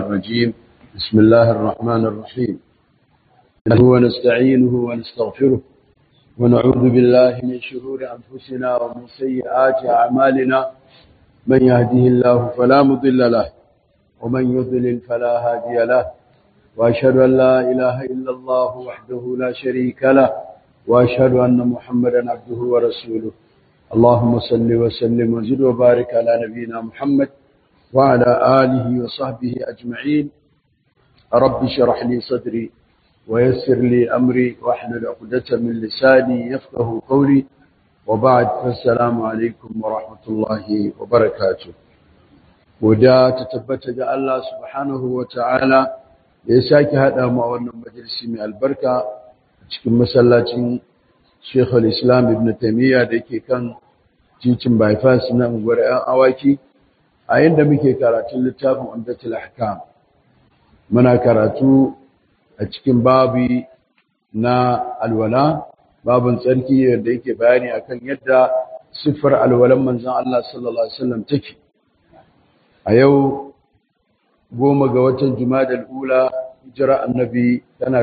الرجيم بسم الله الرحمن الرحيم ونستعينه ونستغفره ونعوذ بالله من شرور أنفسنا ومن سيئات أعمالنا من يهده الله فلا مضل له ومن يضلل فلا هادي له وأشهد أن لا إله إلا الله وحده لا شريك له وأشهد أن محمدا عبده ورسوله اللهم صل وسلم وزد وبارك على نبينا محمد وعلى آله وصحبه أجمعين رب شرح لي صدري ويسر لي أمري واحلل عقدة من لساني يفقه قولي وبعد فالسلام عليكم ورحمة الله وبركاته ودا تتبت الله سبحانه وتعالى يساك هذا ما وانا مجلس من البركة cikin masallacin Sheikh al-Islam Ibn Taymiyyah da yake kan titin bypass na unguwar 'yan awaki a yadda muke karatun littafin Umdatul Ahkam muna karatu a cikin babi na alwala babin tsarki da yake bayani akan yadda siffar alwalan manzon Allah sallallahu alaihi wasallam take a yau goma ga watan Jumadal ula hijira annabi tana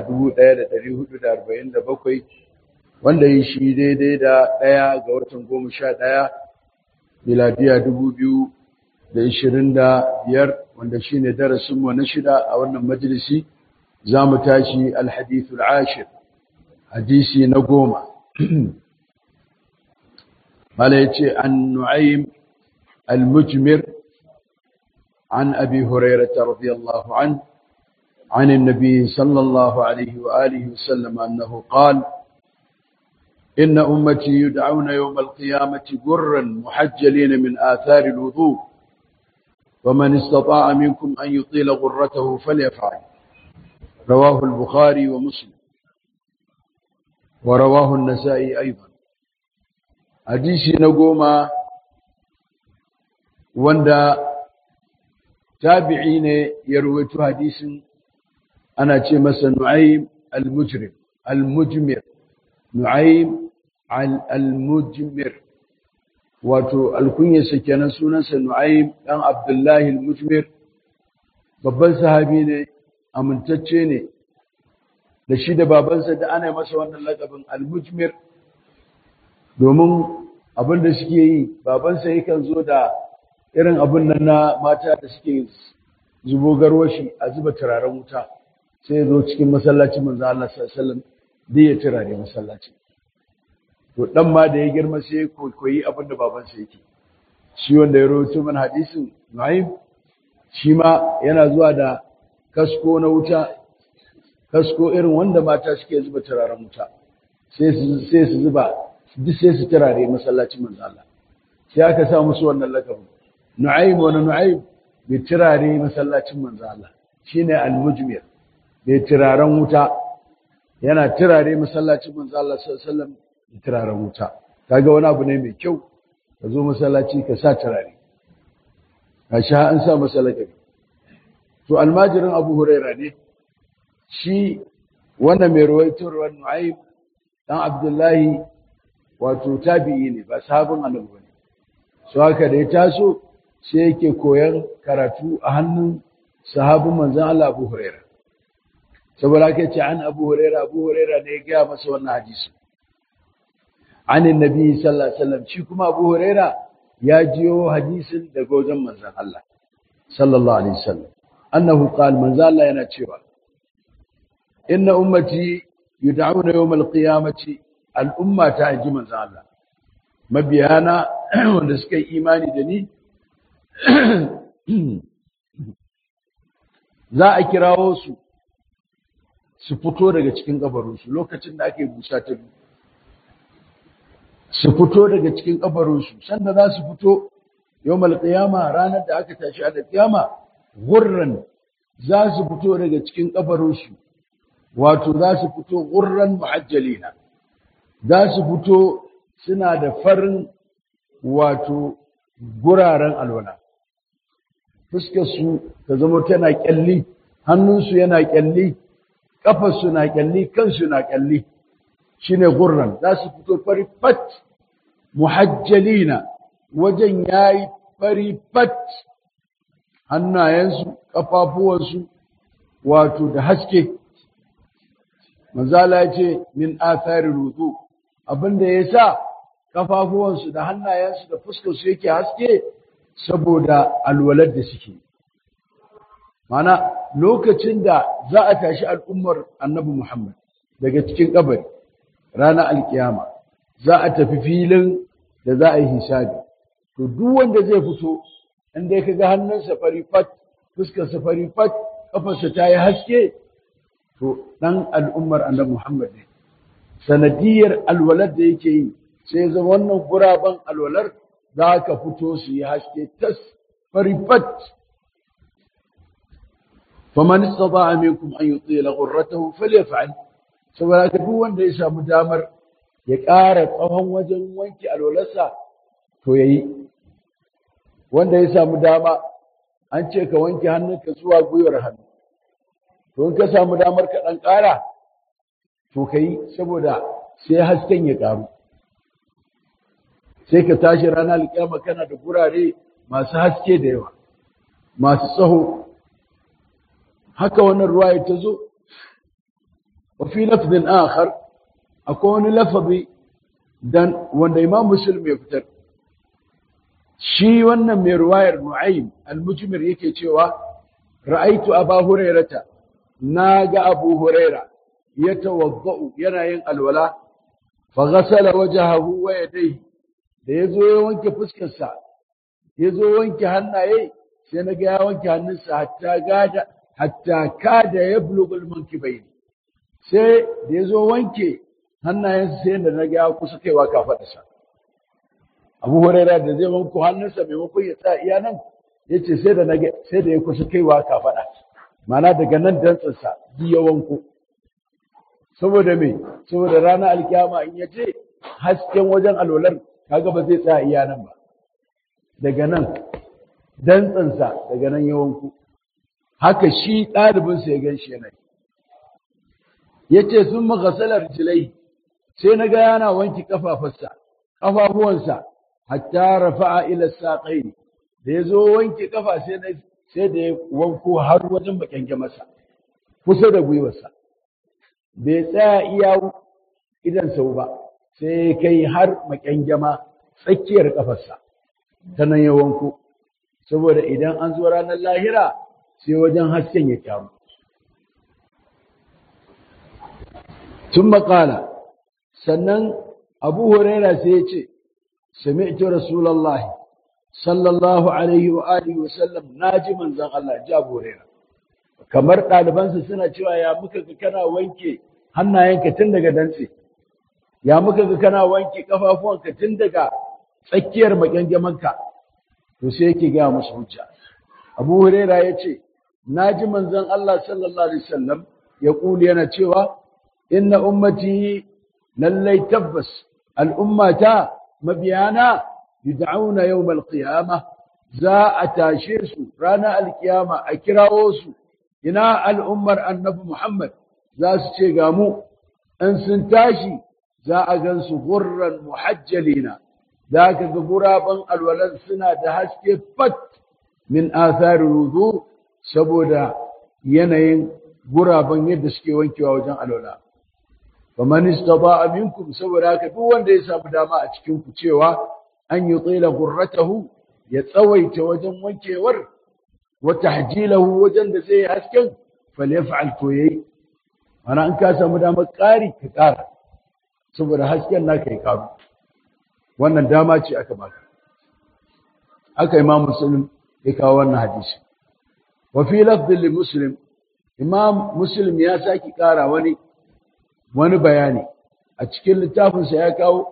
1447 wanda yi shi daidai da ɗaya ga watan goma sha ɗaya miladiya 2025 wanda shi ne darasinmu na shida a wannan majalisi za mu tashi alhadithul ashir hadisi na goma mala ya ce an nu'aym al-mujmir an abi hurairata radiyallahu an عن النبي صلى الله عليه وآله وسلم أنه قال إن أمتي يدعون يوم القيامة جرا محجلين من آثار الوضوء ومن استطاع منكم أن يطيل غرته فليفعل رواه البخاري ومسلم ورواه النسائي أيضا حديثي نقوم وندا تابعين يرويت حديث أنا تشمس نعيم المجرم المجمر نعيم المجمر wato alkunyarsa kenan sunansa Nu'aym dan Abdullahi al-Mujmir babban sahabi ne amintacce ne da shi da babansa da ana masa wannan lakabin al-Mujmir domin abin da suke yi babansa yakan zo da irin abin nan na mata da suke zubo garwashi a zuba turaren wuta sai zo cikin masallacin manzo Allah sallallahu alaihi wasallam da ya turare masallacin to dan ma da ya girma sai koyi abin da babansa yake shi wanda ya rawaito mana hadisin Nu'aym shi ma yana zuwa da kasko na wuta kasko irin wanda mata suke zuba turaren wuta sai su sai su zuba duk sai su turare masallacin manzo Allah sai aka sa musu wannan lakabin Nu'aym wa Nu'aym bi turare masallacin manzo Allah shine al-mujmir bi turaren wuta yana turare masallacin manzo Allah sallallahu alaihi wasallam turaren wuta kaga wani abu ne mai kyau ka zo masallaci ka sa turare ka sha an sa masallaci to almajirin abu huraira ne shi wannan mai ruwaitar wani nu'aym dan abdullahi wato tabi'i ne ba sahabin annabi bane so haka da ya taso sai yake koyan karatu a hannun sahabin manzon Allah abu huraira saboda haka ce an abu huraira abu huraira ne ya gaya masa wannan hadisi عن النبي صلى الله عليه وسلم shi kuma Abu Huraira ya jiyo hadisin daga wajen manzon Allah sallallahu alaihi wasallam annahu qala manzon Allah yana cewa inna ummati yud'auna yawm al-qiyamati al-umma ta ji manzon Allah mabiyana wanda suka yi imani da ni za a kirawo su su fito daga cikin kabarinsu lokacin da ake busa ta biyu su fito daga cikin kabarinsu sanda za su fito yau malƙiyama ranar da aka tashi a da ƙiyama gurran za su fito daga cikin kabarinsu wato za su fito gurran muhajjalina za su fito suna da farin wato guraren alwala fuskarsu ta zama tana ƙyalli hannunsu yana ƙyalli ƙafarsu na ƙyalli kansu na ƙyalli shine gurran za su fito fari fat muhajjalina wajen yayi fari fat hannayensu kafafuwansu wato da haske manzala ce min athari rudu abinda ya sa kafafuwansu da hannayensu da fuskarsu yake haske saboda alwalar da suke mana lokacin da za a tashi al'ummar annabi Muhammad daga cikin kabari ranar alkiyama za a tafi filin da za a yi hisabi to duk wanda zai fito inda ya ga hannunsa fari fat fuskarsa fari fat kafarsa ta yi haske to dan al'ummar annabi Muhammad ne sanadiyar alwalar da yake yi sai zama wannan guraben alwalar za ka fito su yi haske tas fari fat faman istata'a minkum an yutila ghurratahu falyaf'al saboda ka duk wanda ya samu damar ya ƙara tsawon wajen wanke alwalarsa to yayi wanda ya samu dama an ce ka wanke hannunka zuwa gwiwar hannu to in ka samu damar ka ɗan ƙara to ka yi saboda sai hasken ya ƙaru sai ka tashi ranar alƙiyama kana da gurare masu haske da yawa masu tsaho haka wannan ruwaya ta zo wa fi lafzin akhar akwai wani lafazi dan wanda imam muslim ya fitar shi wannan mai ruwayar nu'aym al-mujmir yake cewa ra'aitu aba hurairata naga abu huraira yatawaddau yana yin alwala fa ghasala wajhahu wa yadayhi da yazo ya wanke fuskar sa yazo wanke hannaye sai naga ya wanke hannunsa hatta gada hatta kada yablugul mankibayn sai da yazo wanke hannayensa sai da naga ya kusa kaiwa kafadarsa abu huraira da zai wanko hannunsa maimakon ya tsaya iya nan ya ce sai da sai da ya kusa kaiwa kafaɗa mana daga nan dantsansa ji ya wanko saboda me saboda ranar alkiyama in ya ce hasken wajen alwalar kaga ba zai tsaya iya nan ba daga nan dantsansa daga nan ya wanko haka shi ɗalibinsa ya gan shi yana ya ce sun magasalar jilai sai na ga yana wanki kafafarsa ƙafafuwansa hatta rafa'a ila saqaini da yazo wanke kafa sai na sai da ya wanko har wajen bakenge masa kusa da gwiwarsa bai tsaya iya idan sau ba sai kai har makengema tsakiyar kafarsa ta nan ya wanko saboda idan an zo ranar lahira sai wajen hasken ya kyamu tun makala sannan abu huraira sai ya ce سمعت رسول الله صلى الله عليه وآله وسلم ناجي من زن الله جاب هريرة kamar ɗalibansa suna cewa ya muka ga kana wanke hannayenka tun daga dantse ya muka ga kana wanke kafafuwanka tun daga tsakiyar magangamanka to sai yake gaya musu hujja abu huraira ya ce na ji manzon Allah sallallahu alaihi wasallam ya kuli yana cewa inna ummati lallai tabbas al'ummata mabiyana yud'auna yawm al-qiyamah za a tashe su ranar alkiyama a kirawo su ina al'ummar annabi Muhammad za su ce ga mu in sun tashi za a gan su gurran muhajjalina za ka ga guraben alwalan suna da haske fat min athari wudu saboda yanayin guraben yadda suke wankewa wajen alwala faman istata'a minkum saboda haka duk wanda ya samu dama a cikin ku cewa an yi tsila gurratahu ya tsawaita wajen wankewar wa tahjilahu wajen da zai hasken falyaf'al to yayi ana an ka samu dama ƙari ka ƙara saboda hasken naka ya karu wannan dama ce aka baka aka imam muslim ya kawo wannan hadisi wa fi lafdhin li muslim imam muslim ya saki ƙara wani wani bayani a cikin littafinsa ya kawo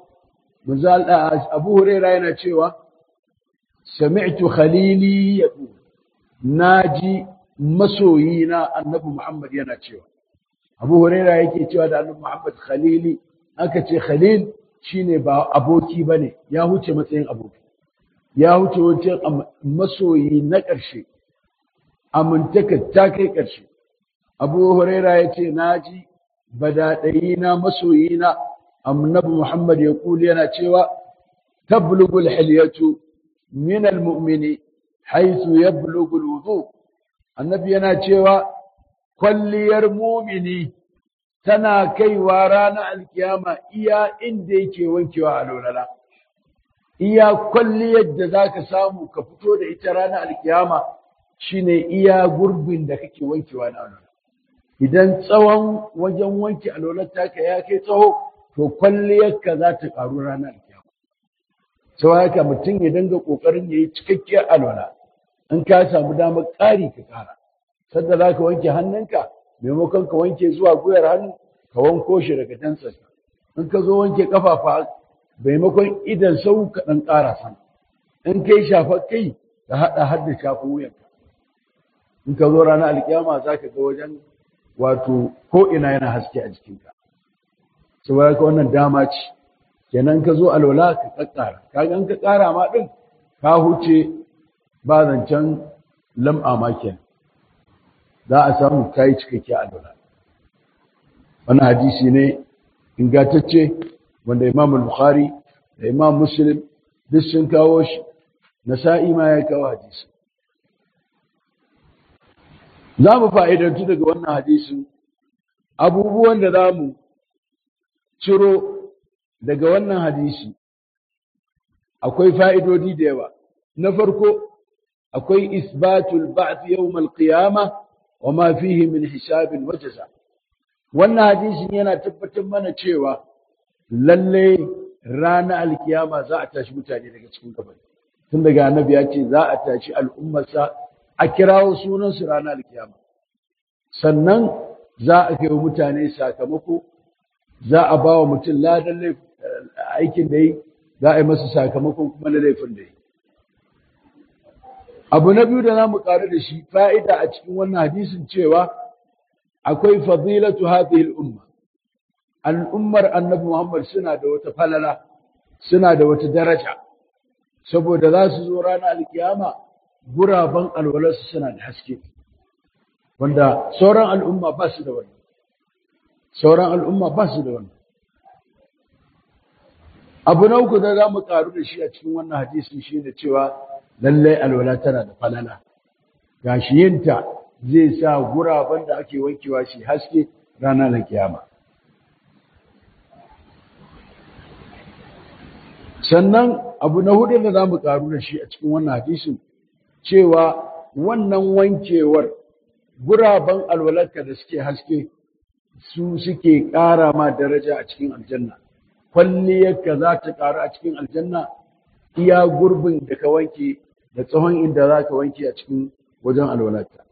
abu huraira yana cewa sami'tu khalili yaqul naji masoyina annabi muhammad yana cewa abu huraira yake cewa da annabi muhammad khalili aka ce khalil shine ba aboki bane ya huce matsayin aboki ya huce wancan masoyi na ƙarshe amintaka ta kai ƙarshe abu huraira ya ce naji badaɗayina masoyina annabi Muhammad ya kuli yana cewa tablugul hilyatu min almu'mini haythu yablugul wudu annabi yana cewa kwalliyar mumini tana kaiwa ranar alkiyama iya inda yake wankewa a lolala iya kwalliyar da za ka samu ka fito da ita ranar alkiyama shine iya gurbin da kake wankewa na alola idan tsawon wajen wanke alolar taka ya kai tsawo to kwalliyarka za ta ƙaru ranar alkiyama sau haka mutum ya dinga ƙoƙarin ya yi cikakkiyar alola in ka samu damar ƙari ka ƙara sadda za ka wanke hannunka maimakon ka wanke zuwa gwiwar hannu ka wanko shi daga dantsarsa in ka zo wanke kafafa maimakon idan sau ka ɗan ƙara san in kai shafa kai ka haɗa har da shafa wuyanka in ka zo ranar alkiyama za ka ga wajen wato ko ina yana haske a jikinka saboda ka wannan dama ce kenan ka zo alwala ka kakkara kaga in ka ƙara ma ɗin ka huce ba zancen lam'a ma kenan za a samu kayi cikakke alwala wannan hadisi ne ingantacce wanda imam bukhari da imam muslim duk sun kawo shi nasa'i ma ya kawo hadisi za mu fa'idantu daga wannan hadisin abubuwan da za mu ciro daga wannan hadisi akwai fa'idodi da yawa na farko akwai isbatul ba'th yawm al-qiyamah wa ma fihi min hisabin wa jaza wannan hadisin yana tabbatar mana cewa lalle ranar alkiyama za a tashi mutane daga cikin kabari tun daga annabi ya ce za a tashi al'ummarsa a kirawo sunansu ranar alkiyama sannan za a kai mutane sakamako za a ba wa mutum ladan aikin da yi za a yi masa sakamakon kuma na laifin da yi abu na biyu da za mu ƙaru da shi fa'ida a cikin wannan hadisin cewa akwai fadilatu hadhihi al-umma al'ummar annabi Muhammad suna da wata falala suna da wata daraja saboda za su zo ranar alkiyama guraben alwalarsu suna da haske wanda sauran al'umma ba su da wannan sauran al'umma ba su da wannan abu na uku da za mu karu da shi a cikin wannan hadisin shi ne cewa lallai alwala tana da falala gashi yinta zai sa guraben da ake wankewa shi haske ranar da kiyama sannan abu na hudu da za mu karu da shi a cikin wannan hadisin cewa wannan wankewar guraben alwalarka da suke haske su suke ƙara ma daraja a cikin aljanna kwalliyarka za ta ƙaru a cikin aljanna iya gurbin da ka wanke da tsawon inda za ka wanke a cikin wajen alwalarka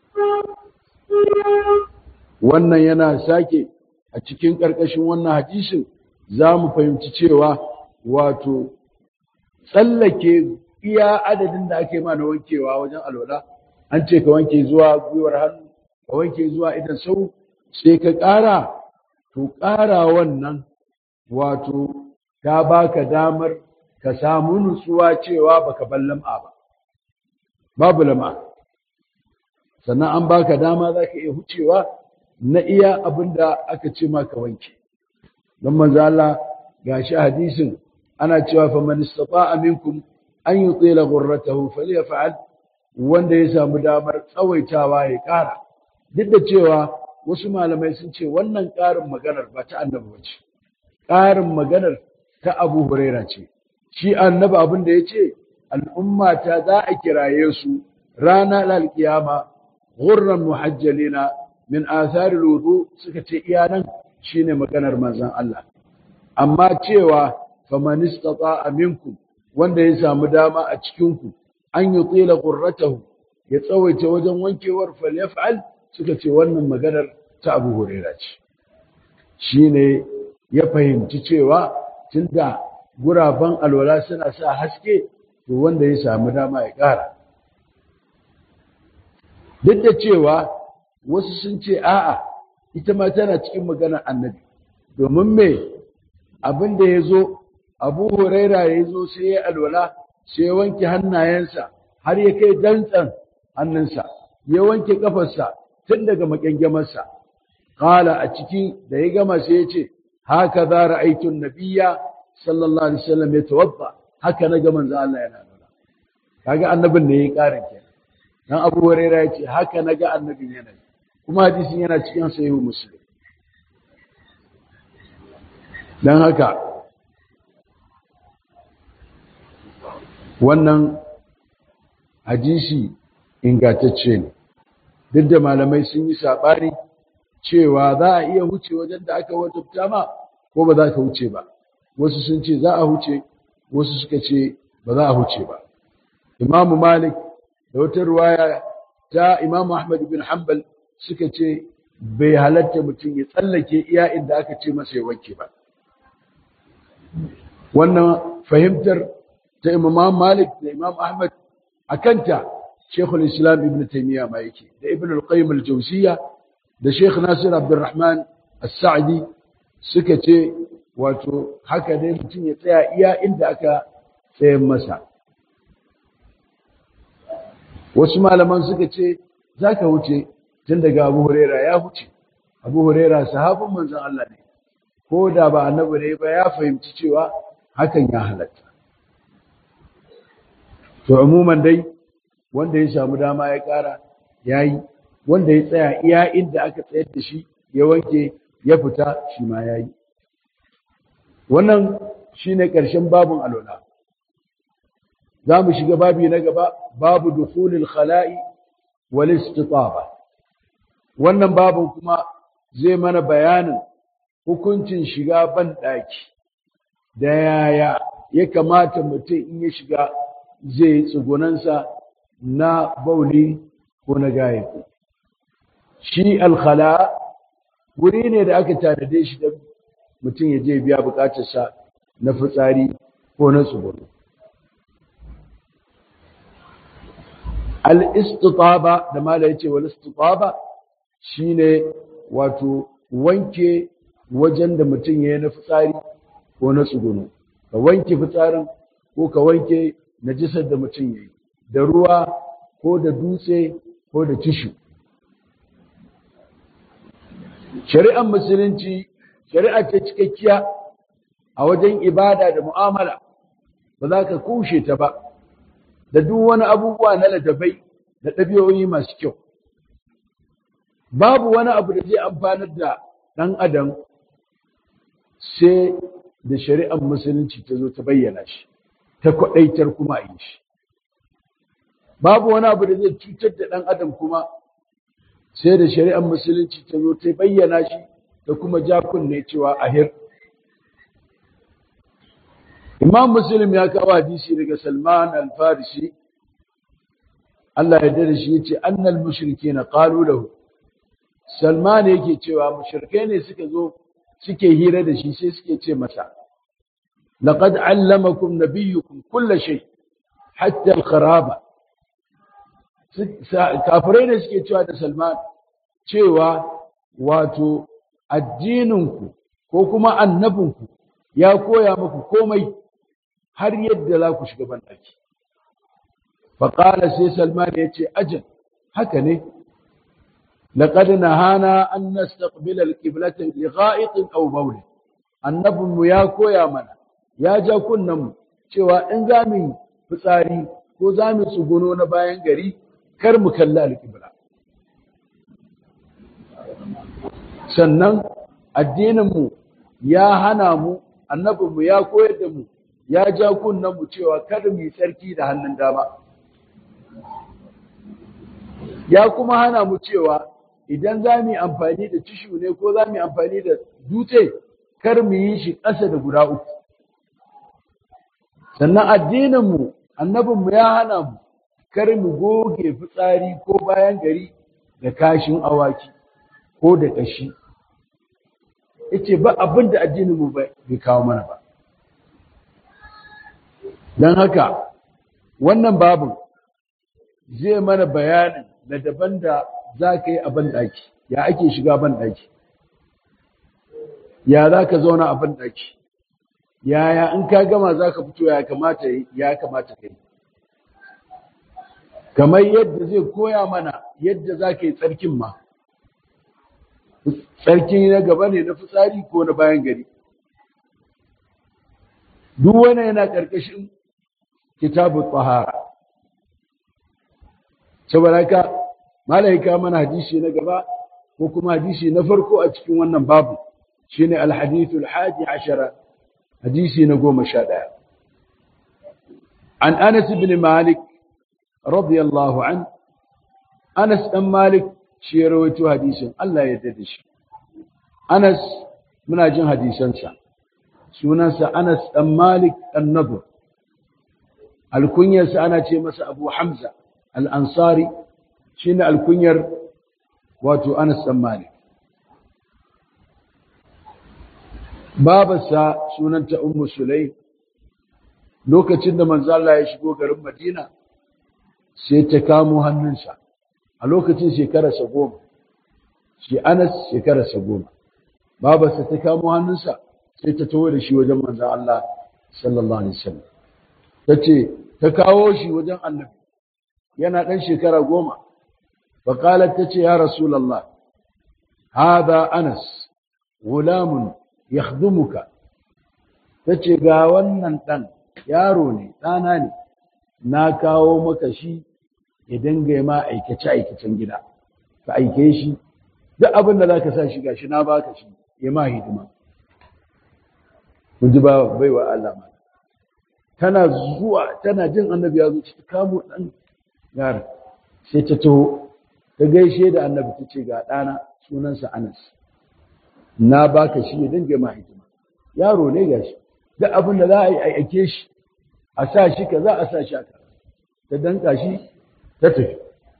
wannan yana sake a cikin ƙarƙashin wannan hadisin za mu fahimci cewa wato tsallake iya adadin da ake ma na wankewa wajen alwala an ce ka wanke zuwa gwiwar hannu ka wanke zuwa idan sau sai ka ƙara to ƙara wannan wato ta baka damar ka samu nutsuwa cewa baka bar lam'a ba babu lam'a sannan an baka dama za ka iya hucewa na iya abin da aka ce maka wanke don manzo Allah gashi hadisin ana cewa fa man istata'a minkum an yutila ghurratahu falyaf'al wanda ya samu damar tsawaitawa ya ƙara duk da cewa wasu malamai sun ce wannan ƙarin maganar ba ta annabi ba ce ƙarin maganar ta abu huraira ce shi annabi abin da ya ce al'umma ta za a kiraye su rana alkiyama ghurran muhajjalina min atharil wudu suka ce iya nan shine maganar manzon Allah amma cewa faman istata'a minkum wanda ya samu dama a cikin ku an yi tsila qurratahu ya tsawaita wajen wankewar falyaf'al suka ce wannan maganar ta Abu Hurairah ce shine ya fahimci cewa tunda guraben alwala suna sa haske to wanda ya samu dama ya ƙara duk da cewa wasu sun ce a'a ita ma tana cikin maganar annabi domin me abin da ya zo abu huraira ya zo sai ya alwala sai ya wanke hannayensa har ya kai dantsan hannunsa ya wanke kafarsa tun daga makyangamarsa kala a ciki da ya gama sai ya ce haka za ra'aitun nabiyya sallallahu alaihi wasallam ya tawadda haka na ga manzo Allah yana alwala kaga annabin ne yayi karin kenan dan Abu Hurairah yace haka naga annabin yana kuma hadisin yana cikin sahihu Muslim dan haka wannan hadisi ingantacce ne duk da malamai sun yi saɓani cewa za a iya huce wajen da aka wajabta ma ko ba za ka huce ba wasu sun ce za a huce wasu suka ce ba za a huce ba imamu malik da wata ruwaya ta imamu ahmad bin hanbal suka ce bai halatta mutum ya tsallake iya inda aka ce masa ya wanke ba wannan fahimtar ta imam malik da imam ahmad a kanta shekul islam ibn taimiyya ma yake da ibn al-qayyim al-jawziyya da sheikh nasir abdurrahman as-sa'di suka ce wato haka dai mutum ya tsaya iya inda aka tsayen masa wasu malaman suka ce za ka wuce tun daga abu huraira ya wuce abu huraira sahabin manzon Allah ne ko da ba annabi ne ba ya fahimci cewa hakan ya halatta to umuman dai wanda ya samu dama ya kara yayi wanda ya tsaya iya inda aka tsayar da shi ya wanke ya fita shi ma yayi wannan shine ƙarshen babun alwala za mu shiga babi na gaba babu dukhulil khala'i wal istitaba wannan babun kuma zai mana bayanin hukuncin shiga ban daki da yaya ya kamata mutum in ya shiga zai tsugunansa na bauli ko na gaye shi alkhala wuri ne da aka tanade shi da mutum ya je biya bukatarsa na fitsari ko na tsugunu al-istitaba da mala yace wal istitaba shine wato wanke wajen da mutum ya yi na fitsari ko na tsugunu ka wanke fitsarin ko ka wanke najisar da mutum ya yi da ruwa ko da dutse ko da tishu shari'ar musulunci shari'a ce cikakkiya a wajen ibada da mu'amala ba za ka kushe ta ba da duk wani abubuwa na ladabai da ɗabi'o'i masu kyau babu wani abu da zai amfanar da ɗan adam sai da shari'ar musulunci ta zo ta bayyana shi ta kwaɗaitar kuma a yi shi babu wani abu da zai cutar da ɗan adam kuma sai da shari'ar musulunci ta zo ta bayyana shi da kuma ja kunne cewa ahir imam muslim ya kawo hadisi daga salman al-farisi Allah ya dade shi yace annal mushrikeena qalu lahu salman yake cewa mushrikai ne suka zo suke hira da shi sai suke ce masa laqad allamakum nabiyyukum kull shay hatta al-kharaba kafirai ne suke cewa da salman cewa wato addininku ko kuma annabinku ya koya muku komai har yadda za ku shiga banɗaki. Faƙala sai Salman ya ce, Ajin, haka ne, laƙad na hana an nastaqbil al-qiblata li gha'itin aw bawlin annabinmu ya koya mana ya ja mu cewa in za mu fitsari ko za mu tsuguno na bayan gari kar mu kalli al-qibla sannan addininmu ya hana mu annabinmu ya koyar da mu ya ja mu cewa kada mu yi tsarki da hannun dama ya kuma hana mu cewa idan za mu yi amfani da tishu ne ko za mu yi amfani da dutse kar mu yi shi ƙasa da guda uku sannan addininmu annabinmu ya hana mu kar mu goge fitsari ko bayan gari da kashin awaki ko da ƙashi yace ba abin da addininmu bai kawo mana ba don haka wannan babu zai mana bayanin da daban da za ka yi a banɗaki ya ake shiga banɗaki ya za ka zauna a banɗaki yaya in ka gama za ka fito ya kamata ya kamata ka yi kamar yadda zai koya mana yadda za ka yi tsarkin ma tsarki na gaba ne na fitsari ko na bayan gari duk wani yana ƙarƙashin kitabu tsahara saboda haka malaika mana hadisi na gaba ko kuma hadisi na farko a cikin wannan babu shine alhadithul hadi ashara hadisi na goma sha ɗaya an anas ibn malik radiyallahu an anas dan malik shi ya rawaito hadisin Allah ya yarda da shi anas muna jin hadisansa sunansa anas dan malik an-nadr alkunyarsa ana ce masa abu hamza al-ansari shine alkunyar wato anas dan malik babarsa sunanta ummu sulaim lokacin da manzo Allah ya shigo garin Madina sai ta kamo hannunsa a lokacin shekararsa goma shi Anas shekararsa goma babarsa ta kamo hannunsa sai ta tawo da shi wajen manzo Allah sallallahu alaihi wasallam tace ta kawo shi wajen Annabi yana dan shekara goma fa qalat tace ya rasulullah hada Anas gulamun yakhdumuka tace ga wannan dan yaro ne ɗana ne na kawo maka shi ya dinga ma aikace aikacen gida ka aike shi duk abin da zaka sa shi gashi na baka shi ya ma hidima mun ji ba baiwa Allah ma tana zuwa tana jin annabi ya zo ta kamo dan yaro sai ta taho ta gaishe da annabi ta ce ga ɗana sunansa Anas na baka shi ya dinga ma hidima yaro ne gashi duk abin da za a yi aike shi a sa shi ka za a sa shi aka ta danka shi ta tafi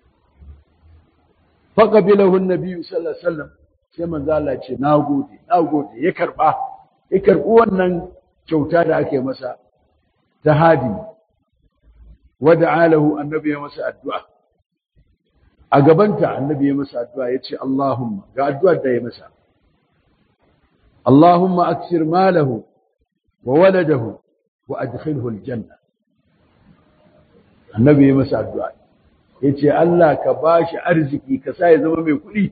faƙabilahun nabi sallallahu alaihi wasallam sai manzo Allah ce nagode nagode ya karba ya karbi wannan kyauta da ake masa ta hadi wada'alahu annabi ya masa addu'a a gabanta annabi ya masa addu'a yace Allahumma ga addu'ar da ya masa Allahumma aksir malahu وولده وأدخله الجنة النبي مسا الدعاء yace Allah ka bashi arziki ka sa ya zama mai kuɗi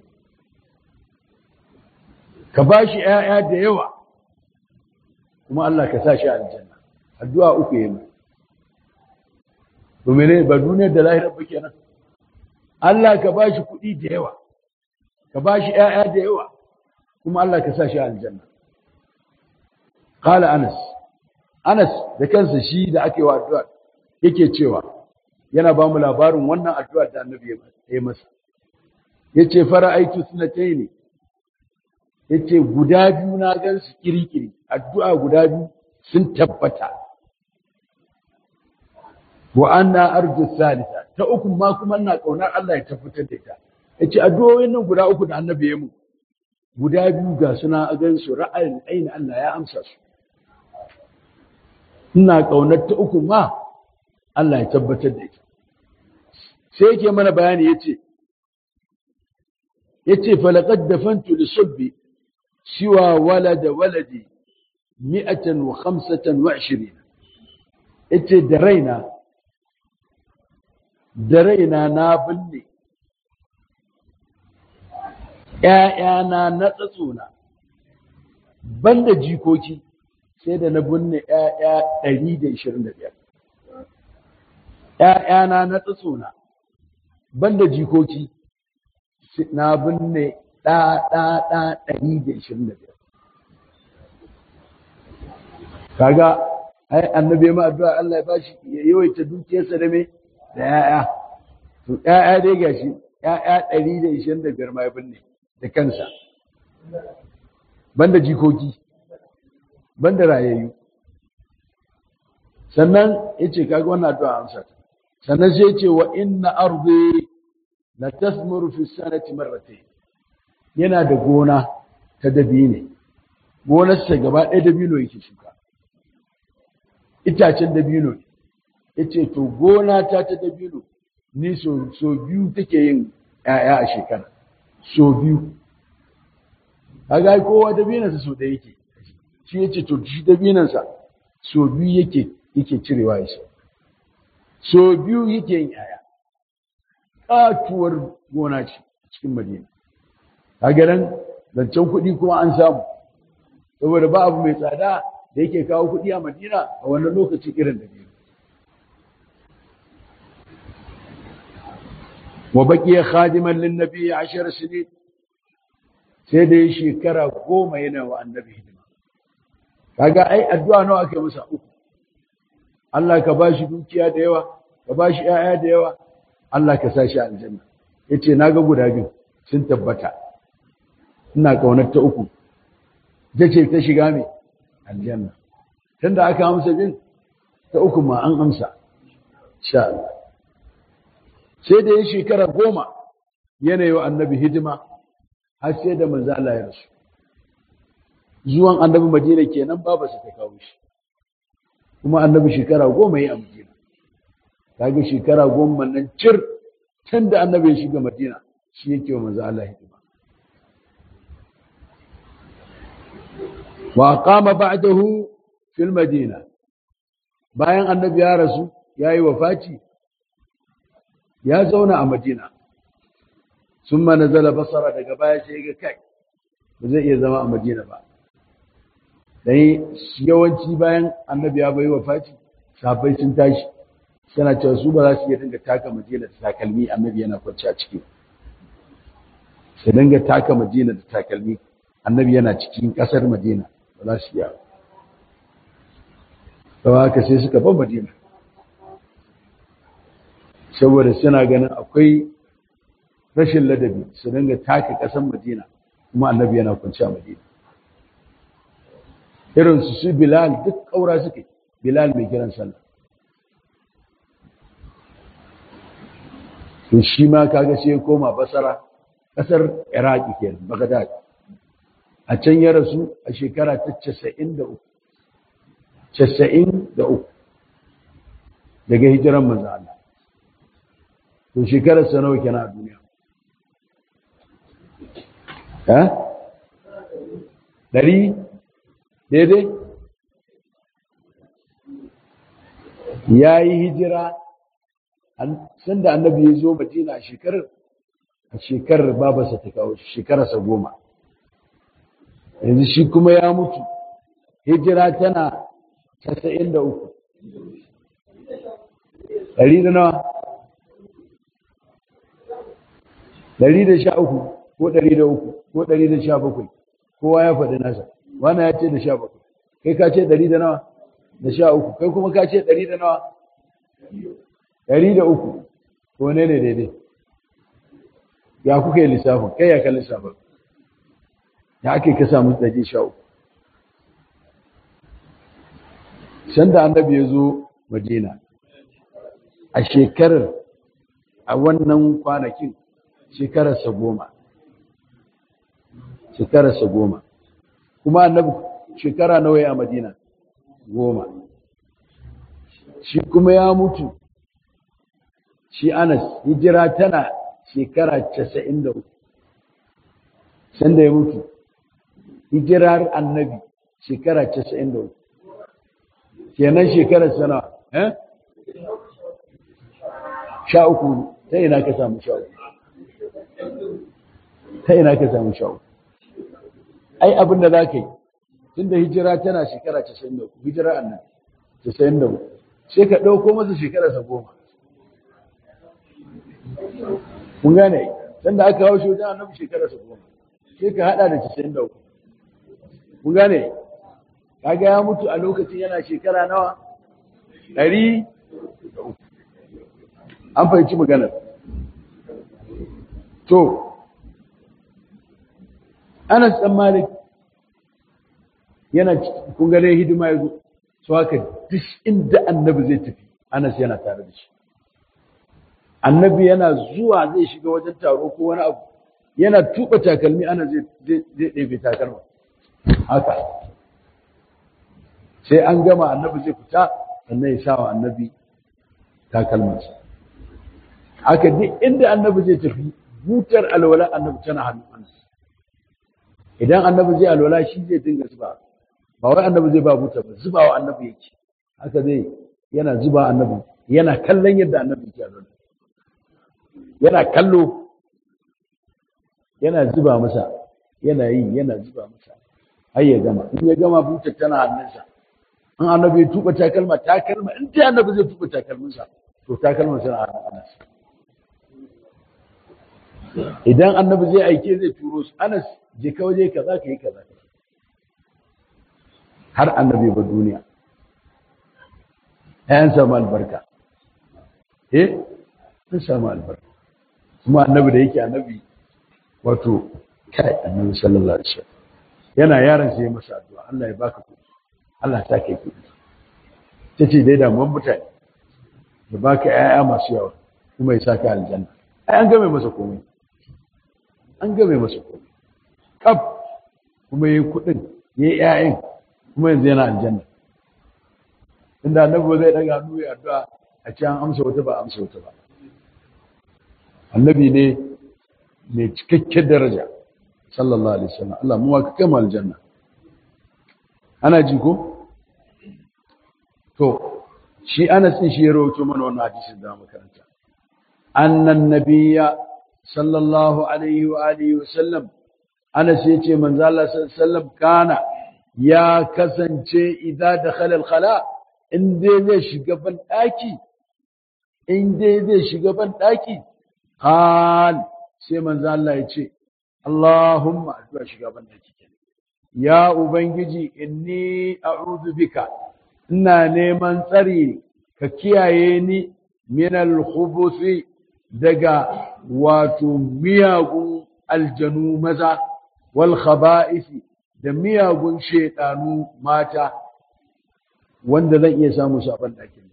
ka bashi ƴaƴa da yawa kuma Allah ka sa shi aljanna addu'a uku yayi to mene ba duniyar da lahirar ba kenan Allah ka bashi kuɗi da yawa ka bashi ƴaƴa da yawa kuma Allah ka sa shi aljanna Kala Anas, Anas da kansa shi da ake wa addu'a yake cewa yana ba mu labarin wannan addu'ar da annabi ya yi masa. Ya ce, Fara aiki suna ta ne, ya ce, guda biyu na gan su kirikiri, addu'a guda biyu sun tabbata. Wa an na arzu salisa, ta uku ma kuma na ƙaunar Allah ya tabbatar da ita. Ya ce, addu'o'in nan guda uku da annabi ya mu, guda biyu ga suna a gan su ra'ayin aini Allah ya amsa su. ina ƙaunar ta uku ma Allah ya tabbatar da ita sai yake mana bayani yace yace falaqad dafantu li subbi siwa walada waladi 125 yace da raina da raina na binne ‘ya'yana na tsatsona banda jikoki sai da na binne ‘ya'ya ɗari da ishirin da biyar. ‘ya'yana na tsatsona, banda jikoki na binne ɗa-ɗa-ɗa ɗari da ishirin da biyar. Kaga, ai, annabi ma addu'a Allah ya ba shi ya yawaita dukiyarsa da me da ‘ya'ya. To, ‘ya'ya dai gashi, ‘ya'ya ɗari da ishirin da biyar ma ya binne da kansa. Banda jikoki. banda rayayyu sannan yace kaga wannan addu'a amsa sannan sai yace wa inna ardi la tasmuru fi sanati marratayn yana da gona ta dabine gonar sa gaba ɗaya dabino yake shuka itacen dabino ne yace to gona ta ta dabino ni so so biyu take yin ƴaƴa a shekara so biyu kaga kowa dabinansa so da yake shi ya ce to shi dabinansa so biyu yake yake cirewa ya so so biyu yake yin yaya katuwar gona ce cikin madina a garin zancen kuɗi kuma an samu saboda ba abu mai tsada da yake kawo kuɗi a madina a wannan lokacin irin da biyu wa baqiya khadiman lin nabi 10 sinin sai da shekara goma yana wa annabi hidima kaga ai addu'a nawa ake masa uku Allah ka bashi dukiya da yawa ka bashi ƴaƴa da yawa Allah ka sa shi aljanna yace naga guda biyu sun tabbata ina kaunar ta uku ce ta shiga mai aljanna tunda aka amsa bin ta uku ma an amsa sha Allah sai da ya shekara goma yanayi wa annabi hidima har sai da manzo Allah ya rasu zuwan annabi Madina kenan baba su ta kawo shi kuma annabi shekara goma yi a Madina kaga shekara goma nan cir tun da annabi ya shiga Madina shi yake wa manzo Allah hidima wa qama ba'dahu fil Madina bayan annabi ya rasu yayi wafati ya zauna a Madina summa nazala basara daga baya sai ga kai ba zai iya zama a Madina ba dai yawanci bayan annabi ya bai wafati sahabbai sun tashi suna cewa su ba za su iya dinga taka Madina da takalmi annabi yana kwanci a ciki sai dinga taka Madina da takalmi annabi yana cikin kasar Madina ba za su iya ba haka sai suka bar Madina saboda suna ganin akwai rashin ladabi su dinga taka ƙasar Madina kuma annabi yana kwanci a Madina irin su su Bilal duk ƙaura suke Bilal mai kiran sallah to shi ma kaga sai ya koma Basara ƙasar Iraki kenan Baghdad a can ya rasu a shekara ta 93 93 daga hijiran manzo Allah to shekarar sa nawa kenan a duniya eh dari daidai ya yi hijira sanda annabi ya zo madina a shekarar a shekarar babarsa ta kawo shekararsa goma yanzu shi kuma ya mutu hijira tana casa'in da uku ɗari da nawa ɗari da sha uku ko ɗari da uku ko ɗari da sha bakwai kowa ya faɗi nasa wani ya ce da sha bakwai kai ka ce ɗari da nawa da sha uku kai kuma ka ce ɗari da nawa ɗari da uku ko ne ne daidai ya kuka yi lissafin kai ya ka lissafin ya ake ka samu ɗari sha uku sanda annabi ya zo madina a shekarar a wannan kwanakin shekararsa goma shekararsa goma kuma annabi shekara nawa ya madina goma shi kuma ya mutu shi anas hijira tana shekara casa'in da uku sanda ya mutu hijirar annabi shekara casa'in da uku kenan shekarar sana eh sha uku ta ina ka samu sha uku ta ina ka samu sha uku ai abin da za ka yi tun da hijira tana shekara casa'in da uku hijira annan casa'in da uku sai ka ɗauko masa shekararsa goma kun gane sanda aka hau shi wajen annabi shekararsa goma sai ka haɗa da casa'in da uku kun gane kaga ya mutu a lokacin yana shekara nawa ɗari da uku an fahimci maganar to Anas ɗan Malik yana kun gane hidima ya zo su haka duk inda annabi zai tafi Anas yana tare da shi annabi yana zuwa zai shiga wajen taro ko wani abu yana tuba takalmi ana zai ɗebe takalma haka sai an gama annabi zai fita sannan ya sawa annabi takalmansa haka duk inda annabi zai tafi butar alwala annabi tana hannun Anas idan annabi zai alwala shi zai dinga zuba ba wai annabi zai ba buta ba zuba wa annabi yake haka zai yana zuba annabi yana kallon yadda annabi yake alwala yana kallo yana zuba masa yana yi yana zuba masa har ya gama in ya gama butar tana hannunsa in annabi ya tuba takalma takalma in dai annabi zai tuba takalminsa to takalman suna hannun Anas idan annabi zai aike zai turo su anas je ka waje kaza ka yi kaza har annabi ba duniya ‘ya'yan samu albarka eh sun samu albarka kuma annabi da yake annabi wato kai annabi sallallahu alaihi wasallam yana yaron sai masa addu'a Allah ya baka kuɗi Allah ta kai kuɗi tace dai da mun mutane ya baka ‘ya'ya masu yawa kuma ya saka aljanna ai an game masa komai an game masa komai kaf kuma yayi kuɗin yayi ‘ya'yan kuma yanzu yana aljanna inda annabi zai daga hannu ya addu'a a ce an amsa wata ba amsa wata ba annabi ne mai cikakken daraja sallallahu alaihi wasallam Allah mu ka kai mu aljanna ana ji ko to shi Anas din shi ya rawaito mana wannan hadisin da makaranta annan nabiyya sallallahu alaihi wa alihi wasallam Anas yace manzo Allah sallallahu alaihi wasallam kana ya kasance idza dakhala al-khala' in dai zai shiga ban ɗaki in dai zai shiga ban ɗaki hal sai manzo Allah ya ce Allahumma addu'a shiga ban ɗaki kenan ya ubangiji inni a'udhu bika ina neman tsari ka kiyaye ni min al-khubuthi daga wato miyagun aljanu maza wal khaba'isi da miyagun shedanu mata wanda zan iya samu su a banɗakin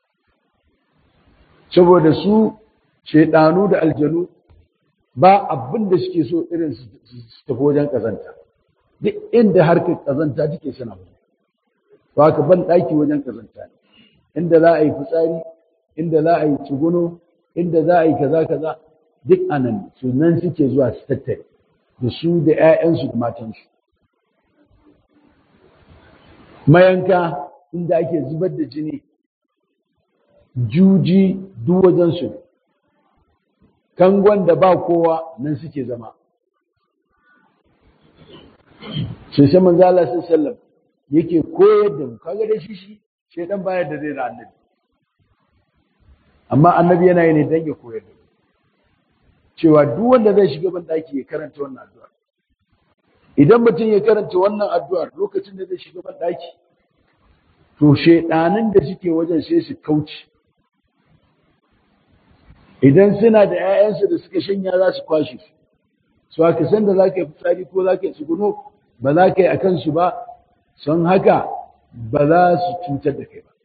saboda su shaidanu da aljanu ba abin da suke so irin su tafi wajen ƙazanta duk inda harkar ƙazanta take suna mu ba ka ban ɗaki wajen ƙazanta ne inda za a yi fitsari inda za a yi tsuguno inda za a yi kaza kaza duk anan su nan suke zuwa su tattare da su da 'ya'yansu da matansu mayanka inda ake zubar da jini juji duk wajensu ne kangon da ba kowa nan suke zama sai sai manzo Allah sallallahu yake koyar da mu kaga da shi shi shedan baya da zai da annabi amma annabi yana yi ne dan ya koyar da mu cewa duk wanda zai shiga ban daki ya karanta wannan addu'a idan mutum ya karanta wannan addu'ar lokacin da zai shiga ban daki to shaidanin da suke wajen sai su kauce idan suna da 'ya'yansu da suka shanya za su kwashe su su aka san da za ka yi fitsari ko za ka yi tsuguno ba za ka yi a kansu ba son haka ba za su cutar da kai ba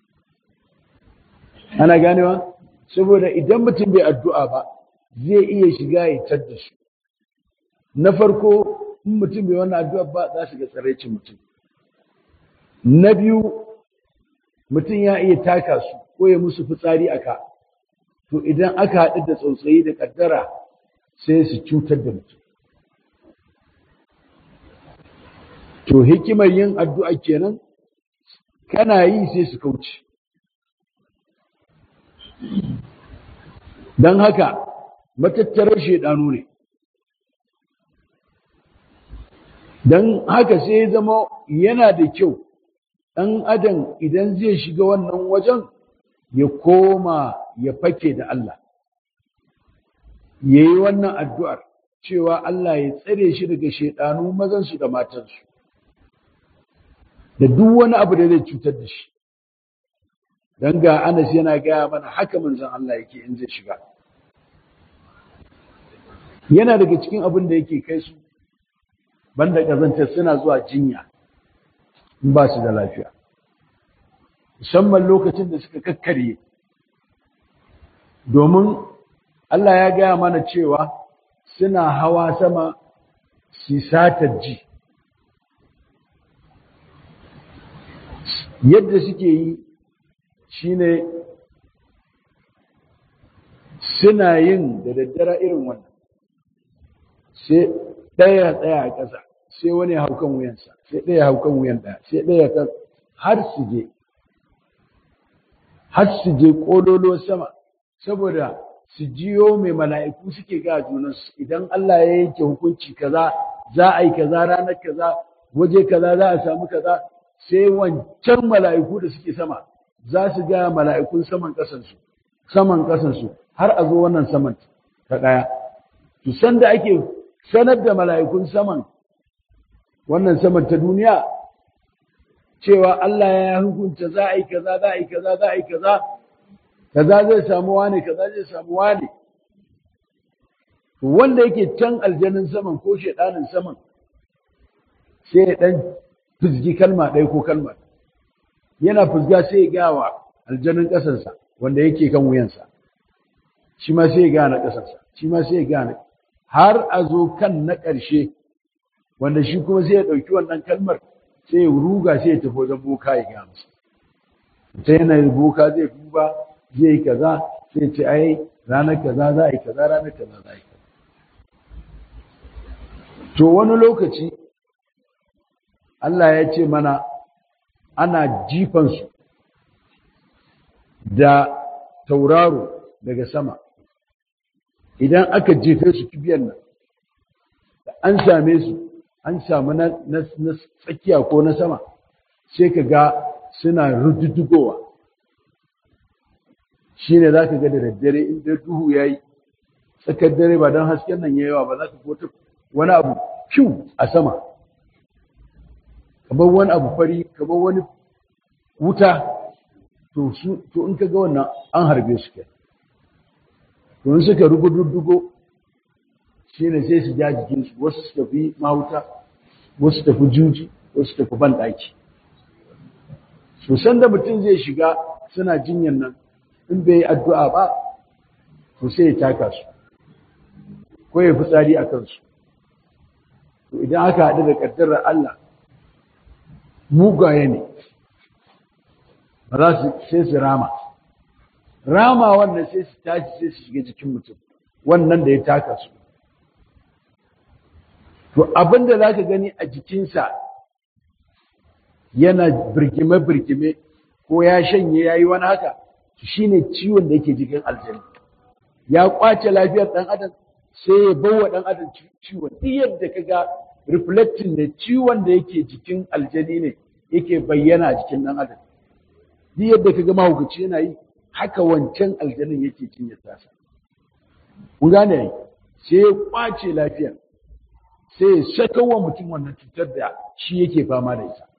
ana ganewa saboda idan mutum bai addu'a ba zai iya shiga ya tar da su na farko in mutum bai wannan addu'a ba za su ga tsaraicin mutum na biyu mutum ya iya taka su ko ya musu fitsari a ka to idan aka haɗu da tsautsayi da ƙaddara sai su cutar da mutum to hikimar yin addu'a kenan kana yi sai su kauce don haka matattarar shaidanu ne don haka sai ya zama yana da kyau ɗan adam idan zai shiga wannan wajen ya koma ya fake da Allah ya yi wannan addu'ar cewa Allah ya tsare shi daga shaidanu mazansu da matansu da duk wani abu da zai cutar da shi don ga Anas yana gaya mana haka manzon Allah yake in zai shiga yana daga cikin abin da yake kai su banda kazantar suna zuwa jinya in ba su da lafiya musamman lokacin da suka kakkarye domin Allah ya gaya mana cewa suna hawa sama su satar ji yadda suke yi shine suna yin da daddara irin wannan sai ɗaya tsaya a ƙasa sai wani haukan wuyansa sai ɗaya haukan wuyan ɗaya sai ɗaya kan har su je har su je ƙololo sama saboda su jiyo mai mala'iku suke ga junansu idan Allah ya yanke hukunci kaza za a yi kaza ranar kaza waje kaza za a samu kaza sai wancan mala'iku da suke sama za su ga mala'ikun saman ƙasansu saman ƙasansu har a zo wannan saman ta ɗaya to san da ake sanar da mala'ikun saman wannan saman ta duniya cewa Allah ya hukunta za a yi kaza za a yi kaza za a yi kaza kaza zai samu wane kaza zai samu wane wanda yake can aljanin saman ko shedanin saman sai ya dan fizgi kalma ɗaya ko kalma yana fizga sai ya gawa aljanin ƙasarsa wanda yake kan wuyansa shi ma sai ya gane ƙasarsa shi ma sai ya gane har a zo kan na ƙarshe wanda shi kuma sai ya ɗauki wannan kalmar sai ya ruga sai ya tafi wajen boka ya gaya masa ta yanayin boka zai duba zai yi kaza sai ce ai ranar kaza za a yi kaza ranar kaza za a yi kaza to wani lokaci Allah ya ce mana ana jifansu da tauraro daga sama idan aka jefe su kibiyan nan an same su an samu na, tsakiya ko na sama sai ka ga suna rududdugowa shi ne za ka ga da daddare inda duhu ya yi tsakar dare ba don hasken nan ya yawa ba za ka kota wani abu fiw a sama kamar wani abu fari kamar wani wuta to in ka ga wannan an harbe su ke to in suka rugududdugo shi ne sai su ja jikinsu wasu su tafi mahauta wasu tafi juji wasu tafi banɗaki so da mutum zai shiga suna jinyan nan in bai yi addu'a ba to sai ya taka su ko ya fitsari a kansu to idan aka haɗu da ƙaddarar Allah mugaye ne ba za su sai su rama rama wannan sai su tashi sai su shiga jikin mutum wannan da ya taka su to abin da za ka gani a jikinsa yana birgime-birgime ko ya shanye ya yi wani haka shi ne ciwon da yake jikin aljani ya kwace lafiyar ɗan adam sai ya bawa ɗan adam ciwon duk yadda ka ga reflecting da ciwon da yake jikin aljani ne yake bayyana a jikin ɗan adam duk yadda ka ga mahaukaci yana yi haka wancan aljanin yake cinye tasa kun gane sai ya kwace lafiyar sai ya saka wa mutum wannan cutar da shi yake fama da ita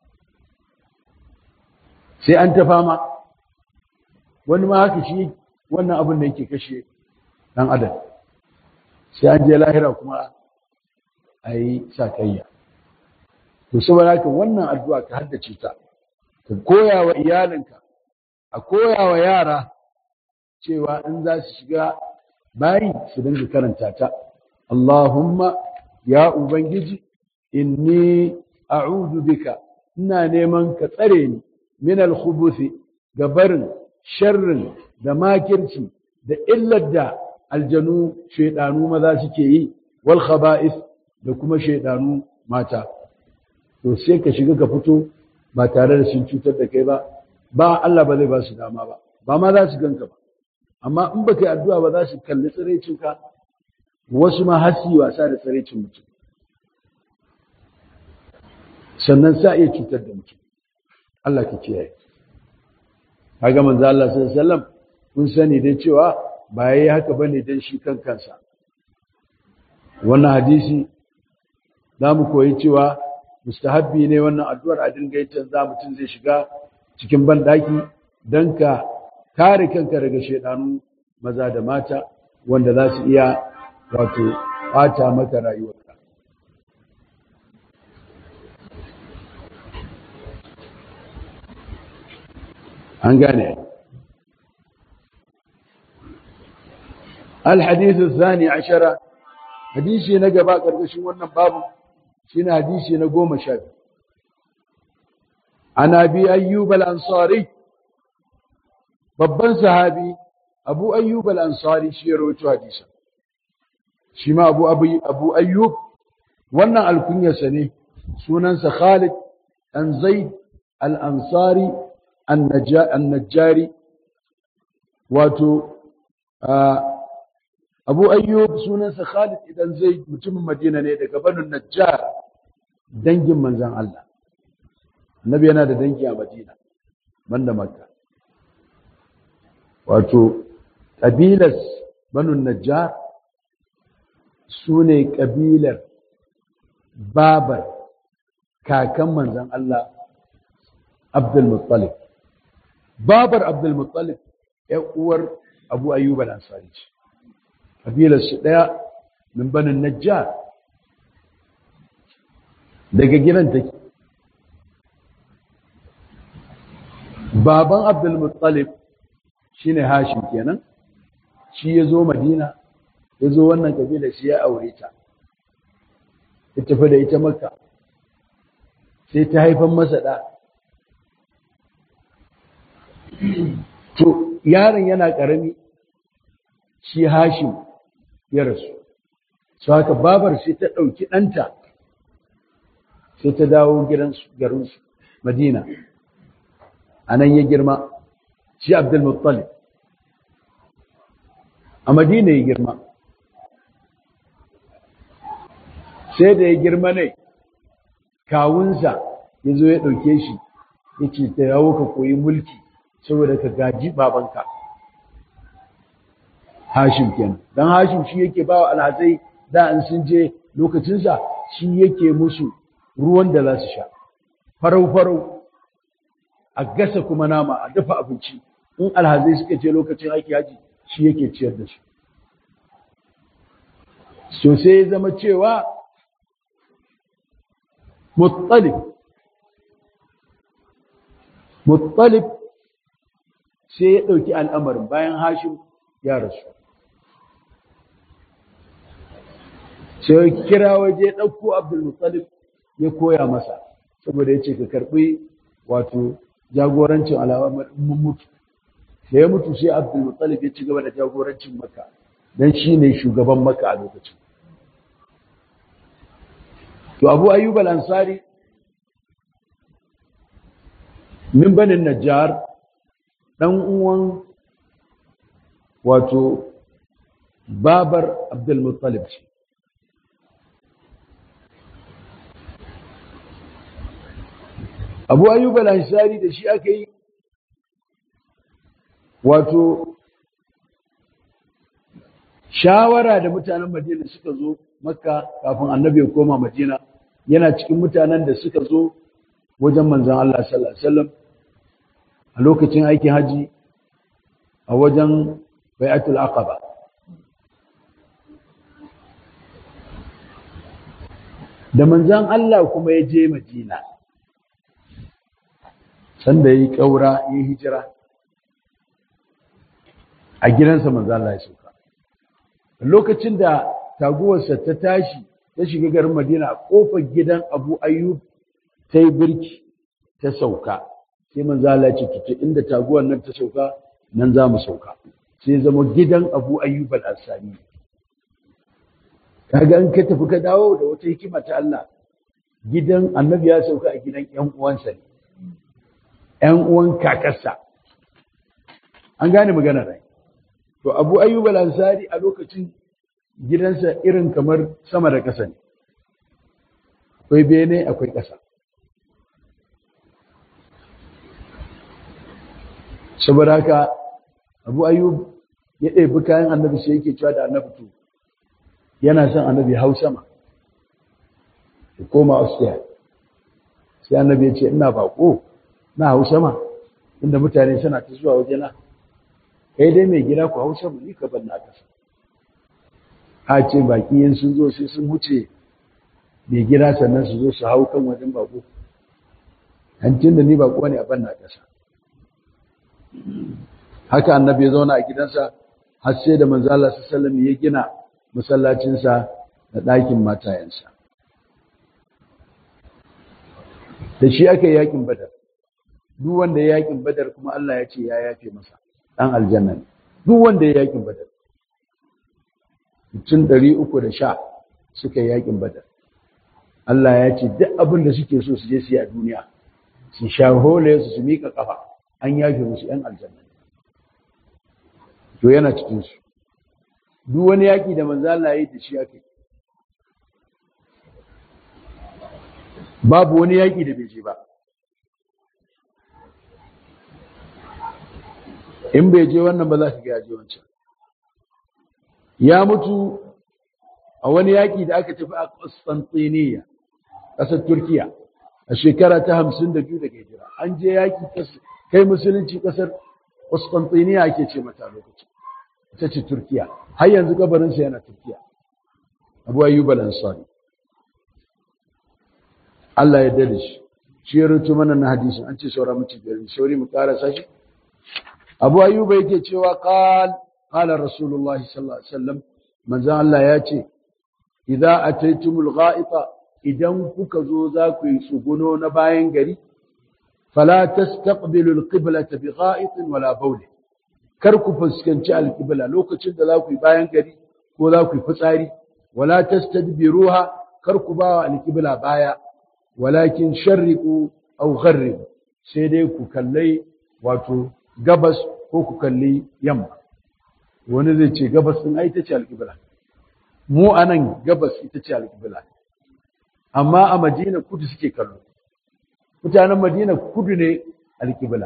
sai an ta fama wani ma haka shi wannan abin da yake kashe ɗan adam sai an je lahira kuma a yi sakayya to saboda haka wannan addu'a ka haddace ta ka koya wa iyalinka a koya wa yara cewa in za su shiga bayi su dinga karanta ta Allahumma ya ubangiji inni a'udhu bika ina neman ka tsare ni min al-khubuthi gabarin sharrin da makirci da illar da aljanu shaidanu maza suke yi wal khaba'is da kuma shaidanu mata to sai ka shiga ka fito ba tare da sun cutar da kai ba ba Allah ba zai ba su dama ba ba ma za su ganka ba amma in baka yi addu'a ba za su kalli tsiraicin ka wasu ma har yi wasa da tsiraicin mutum sannan sa iya cutar da mutum Allah ka kiyaye kaga manzo Allah sallallahu alaihi wasallam kun sani dai cewa ba yayi haka bane dan shi kan kansa wannan hadisi zamu koyi cewa mustahabbi ne wannan addu'ar a dinga yin za mutum zai shiga cikin banɗaki don ka kare kanka daga shaidanu maza da mata wanda za su iya wato ɓata maka rayuwarka an gane الحديث الثاني عشر حديثي نقبا قرقشن wannan babu shine hadisi na goma sha biyu an abi ayyub al-ansari babban sahabi abu ayyub al-ansari shi ya rawaito hadisin shi ma abu abu ayyub wannan alkunyarsa ne sunansa khalid an zaid al-ansari an-najjari wato abu ayyub sunansa khalid idan zaid mutumin madina ne daga banu najjar dangin manzan Allah annabi yana da dangi a madina banda makka wato ƙabilas banu najjar su ne ƙabilar babar kakan manzan Allah Abdulmuttalib. Babar Abdulmuttalib ‘yan uwar Abu Ayyub al-Ansari ce, ƙabilar su ɗaya min banin Najjar daga gidan take. Baban Abdulmuttalib shi ne Hashim kenan, shi ya zo Madina, ya zo wannan ƙabilar shi ya aure ta. ya tafi da ita maka sai ta haifan masa ɗa to yaron yana ƙarami shi hashim ya rasu su haka babar sai ta ɗauki ɗanta sai ta dawo gidansu garinsu madina a nan ya girma shi abdulmuttalib a madina ya girma sai da ya girma ne kawunsa ya zo ya ɗauke shi ya ce ta yawo ka koyi mulki saboda ka gaji babanka hashim kenan don hashim shi yake ba wa alhazai da an sun je lokacinsa shi yake musu ruwan da za su sha farau-farau a gasa kuma nama a dafa abinci in alhazai suka je lokacin aiki haji shi yake ciyar da su sosai ya zama cewa muttalib muttalib sai ya ɗauki al'amarin bayan hashim ya rasu sai ya kira waje ɗauko abdulmuttalib ya koya masa saboda ya ce ka karɓi wato jagorancin al'amarin mutu da ya mutu sai abdulmuttalib ya ci gaba da jagorancin maka don shi ne shugaban maka a lokacin to abu ayyub al-ansari min banin najjar dan uwan wato babar abdul muttalib ce abu ayyub al-ansari da shi aka yi wato shawara da mutanen madina suka zo makka kafin annabi ya koma madina yana cikin mutanen da suka zo wajen manzan Allah sallallahu alaihi wasallam a lokacin aikin haji a wajen bai'atul aqaba da manzan Allah kuma ya je madina sanda ya yi ƙaura ya yi hijira a gidansa manzan Allah ya sauka lokacin da taguwarsa ta tashi ta shiga garin Madina a kofar gidan Abu Ayyub ta yi birki ta sauka sai manzo Allah ya ce kice inda taguwar nan ta sauka nan za mu sauka sai zama gidan Abu Ayyub al-Ansari kaga in ka tafi ka dawo da wata hikima ta Allah gidan Annabi ya sauka a gidan ƴan uwansa ne ƴan uwan kakarsa an gane magana rai to Abu Ayyub al-Ansari a lokacin gidansa irin kamar sama da ƙasa ne akwai bene akwai ƙasa saboda haka abu ayyub ya ɗebi kayan annabi sai yake cewa da annabi to yana son annabi hau sama ya koma austria sai annabi ya ce ina baƙo na hau sama inda mutane suna ta zuwa wajena kai dai mai gida ku hau sama ni ka ban na ƙasa a ce baki yin sun zo sai sun wuce mai gida sannan su zo su hau kan wajen bako hancin da ni bako ne a banna ƙasa haka annabi ya zauna a gidansa har sai da manzala sallam ya gina masallacinsa da ɗakin matayensa da shi aka yi yakin badar duk wanda ya yakin badar kuma Allah ya ce ya yafe masa ɗan aljanna ne duk wanda ya yakin badar mutum ɗari uku da sha suka yi yakin badar Allah ya ce duk abin da suke so su je su yi a duniya su sha hole su su miƙa ƙafa an yafe musu ‘yan aljanna to yana cikinsu duk wani yaƙi da manzo Allah ya yi da shi aka yi babu wani yaƙi da bai je ba in bai je wannan ba za ka ga ya je wancan ya mutu a wani yaƙi da aka tafi a Constantinople ƙasar Turkiya a shekara ta hamsin da biyu daga hijira an je yaƙi kai musulunci ƙasar Constantinople ake ce mata lokacin ita ce Turkiya har yanzu kabarinsa yana Turkiya Abu Ayyub al-Ansari Allah ya dade shi shi ya rutu mana na hadisin an ce saura mutum biyar sauri mu karasa shi Abu Ayyub yake cewa qal qala Rasulullah sallallahu alaihi wasallam manzon Allah ya ce idza ataytumul gha'ita idan kuka zo za ku yi tsuguno na bayan gari fala tastaqbilul qiblata bi gha'itin wala bawl kar ku fuskanci alqibla lokacin da za ku yi bayan gari ko za ku yi fitsari wala tastadbiruha kar ku ba alqibla baya walakin sharriqu aw gharribu sai dai ku kallai wato gabas ko ku kalli yamma wani zai ce gabas din ai ita ce alqibla mu anan gabas ita ce alqibla amma a Madina kudu suke kallo mutanen Madina kudu ne alqibla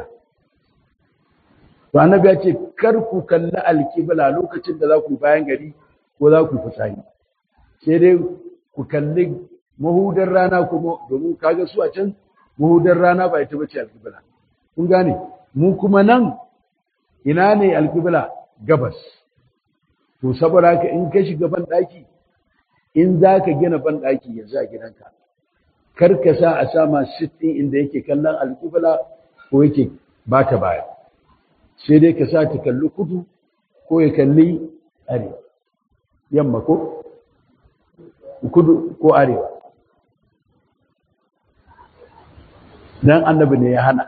to annabi ya ce kar ku kalli alqibla lokacin da za ku bayan gari ko za ku fitsari sai dai ku kalli mahudar rana kuma domin kaga su a can mahudar rana ba ita bace alqibla kun gane mu kuma nan ina ne alqibla gabas to saboda haka in ka shiga ban daki in za ka gina ban daki yanzu a gidanka kar ka sa a sama sittin inda yake kallon alqibla ko yake ba ta baya sai dai ka sa ta kalli kudu ko ya kalli arewa yamma ko kudu ko arewa dan annabi ne ya hana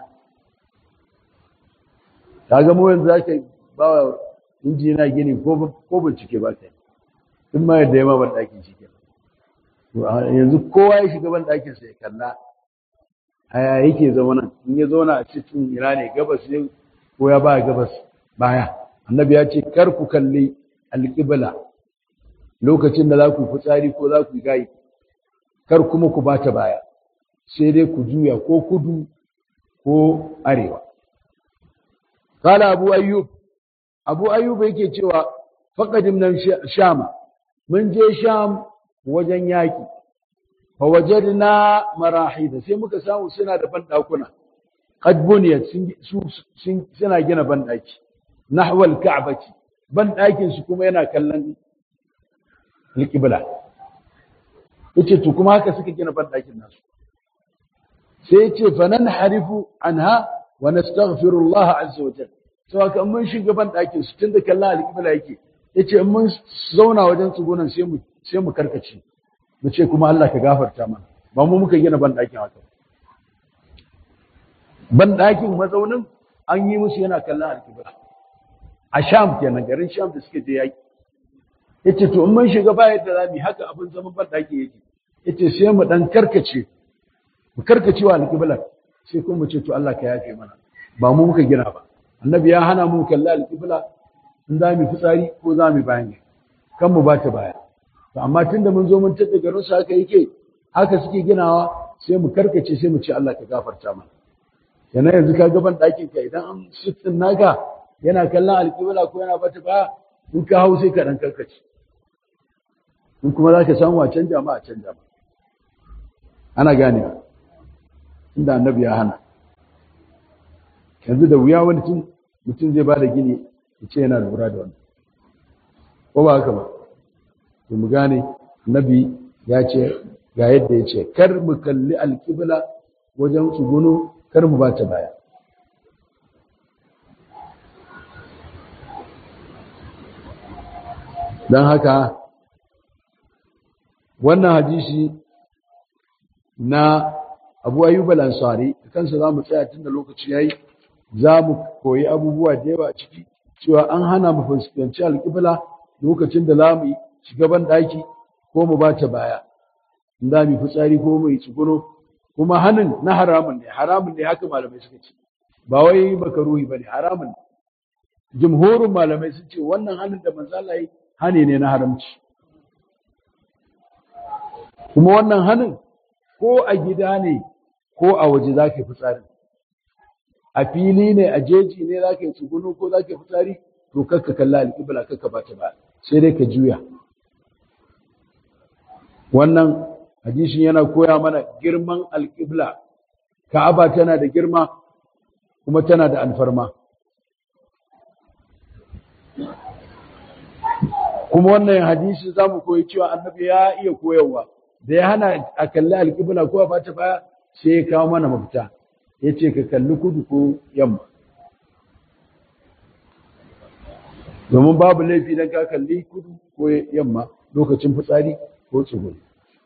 kaga mu yanzu zaka ba wa injina gini ko ko bincike ba kai in ma yadda yamma ban dakin shi kenan yanzu kowa ya shiga ban dakin sa ya kalla aya yake zama nan in ya zauna a cikin ina ne gabas ne ko ya ba gabas baya annabi ya ce kar ku kalli alqibla lokacin da za ku fitsari ko za ku yi gayi kar kuma ku bata baya sai dai ku juya ko kudu ko arewa kala abu ayyub abu ayyub yake cewa faqadim nan shama mun je sham wajen yaki fa wajadna marahida sai muka samu suna da bandakuna qad buniyat sun suna gina bandaki nahwa al-ka'bati bandakin su kuma yana kallon alqibla yace to kuma haka suka gina bandakin nasu sai ce fa nan harifu anha wa nastaghfirullah azza wa jalla to haka mun shiga ban dakin su tunda kallon alqibla yake yace in mun zauna wajen tsugunan sai mu sai mu karkace mu ce kuma Allah ka gafarta mana ba mu muka gina ban dakin haka ban dakin mazaunin an yi musu yana kallon alqibla a sham kenan garin sham da suke je yaki yace to in mun shiga ba yadda zamu haka abin zaman ban daki yake yace sai mu dan karkace mu karkacewa alƙiblar sai kuma mu ce to Allah ka yafe mana ba mu muka gina ba annabi ya hana mu kalla alƙibla in za mu fitsari ko za mu bayan kan mu bata baya to amma tunda mun zo mun tada garin su haka yake haka suke ginawa sai mu karkace sai mu ce Allah ka gafarta mana yana yanzu ka gaban ɗakin ka idan an sittin naka yana kallon alƙibla ko yana bata baya in ka hau sai ka dan karkace in kuma za ka samu a canja ma a canja ma ana ganewa inda annabi ya hana yanzu da wuya wani tun mutum zai ba da gini ya ce yana lura da wannan ko ba haka ba to mu gane annabi ya ce ga yadda ya ce kar mu kalli alƙibla wajen tsuguno kar mu bata baya don haka wannan hadisi na abu ayyub al-ansari kansa za mu tsaya tun da lokaci yayi za mu koyi abubuwa da yawa a ciki cewa an hana mu fuskanci alƙibla lokacin da za mu shiga ban ɗaki ko mu bata baya in za mu fitsari ko mu yi tsuguno kuma hanin na haramun ne haramun ne haka malamai suka ce ba wai makaruhi bane haramun ne jumhurin malamai sun ce wannan hanin da manzo Allah yi hani ne na haramci kuma wannan hanin ko a gida ne ko a waje za ka yi fitsari a fili ne a jeji ne za ka yi tsugunu ko za ka yi fitsari to kakka kalla alƙibla kakka ba ta ba sai dai ka juya wannan hadisin yana koya mana girman alƙibla ka'aba tana da girma kuma tana da alfarma kuma wannan hadisi za mu koyi cewa annabi ya iya koyarwa da ya hana a kalli alƙibla ko a bata baya sai ya kawo mana mafita ya ce ka kalli kudu ko yamma domin babu laifi don ka kalli kudu ko yamma lokacin fitsari ko tsuguni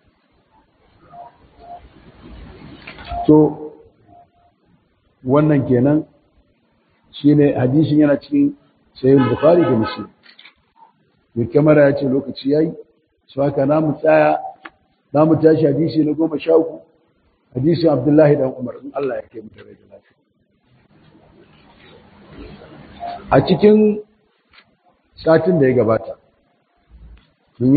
to wannan kenan shine hadisin yana cikin sayin bukhari da muslim mai kamara ya ce lokaci yayi su haka na mu tsaya na mu tashi hadisi na goma sha uku hadisin abdullahi dan umar in Allah ya kai mu tare da lafiya a cikin satin da ya gabata